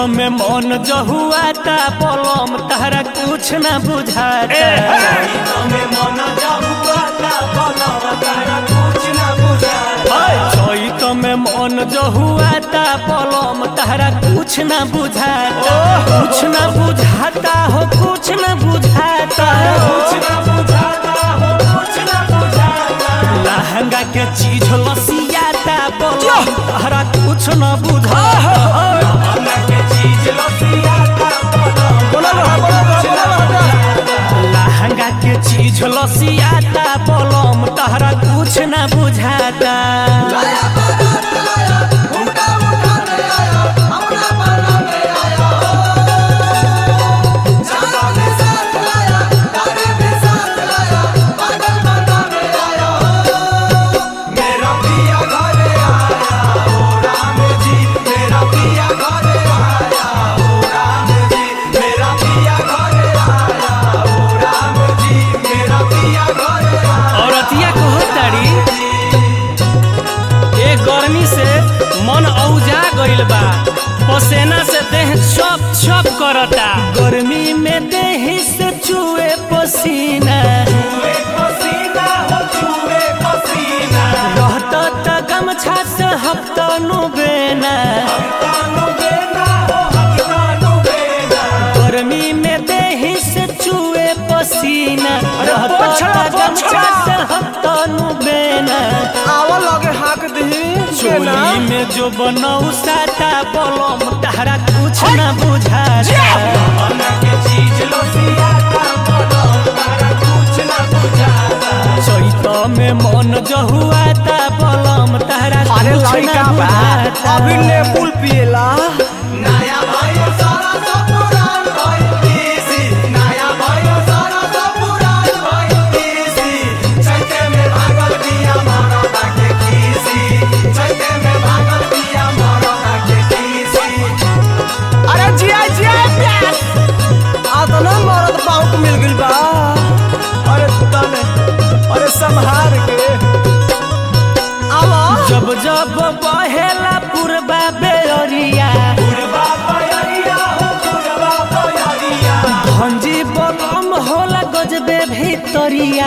में मन जहुआता पलम तहरा कुछ न बुझाता चैत में मन जहुआता पलम तहरा कुछ न बुझाता कुछ न बुझाता हो कुछ न बुझाता लहंगा के चीज लसियाता पलम तहरा कुछ न बुझाता लहंगा के चीज लसियाता पलम तहरा कुछ न बुझाता औरतिया कहताड़ी ए गर्मी से मन औजा गइल बा पसेना से देह चप चप करता गर्मी में देह से चुए पसीना रहता त गमछा से हफ्ता नु बेना गर्मी में देह से चुए पसीना रहता त गमछा से हफ्ता नु बेना आवा लगे हाक दही केना चोली में जो बनऊ साता पलम तहरा कुछ न बुझाता चैत में मन जहुआता पलम तहरा अरे कुछ न लड़का बा बुझाता अभी ने पुल पिएला अरे जिया जिया प्यास आतना मरद बाउक मिल गइल बा अरे तने अरे संहार के आवा जब जब बहेला पुरबा बेअरिया भंजी बलम होला गजबे भीतरिया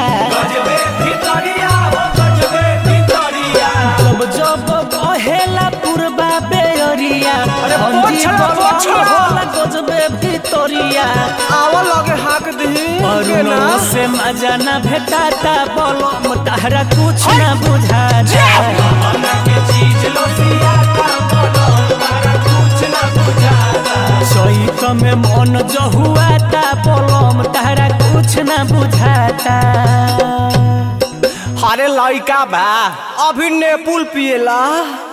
जब जब बहेला पुरबा बेअरिया अरे भंजी पोछड़ा, बलम पोछड़ा। होला गजबे भीतरिया आवा लगे हाक दही केना अरुणों से मजा न भेटाता बलम तहरा कुछ न बुझाता चैत में मन जहुआता पलम तहरा कुछ न बुझाता अरे लड़का बा अभी ने पुल पिएला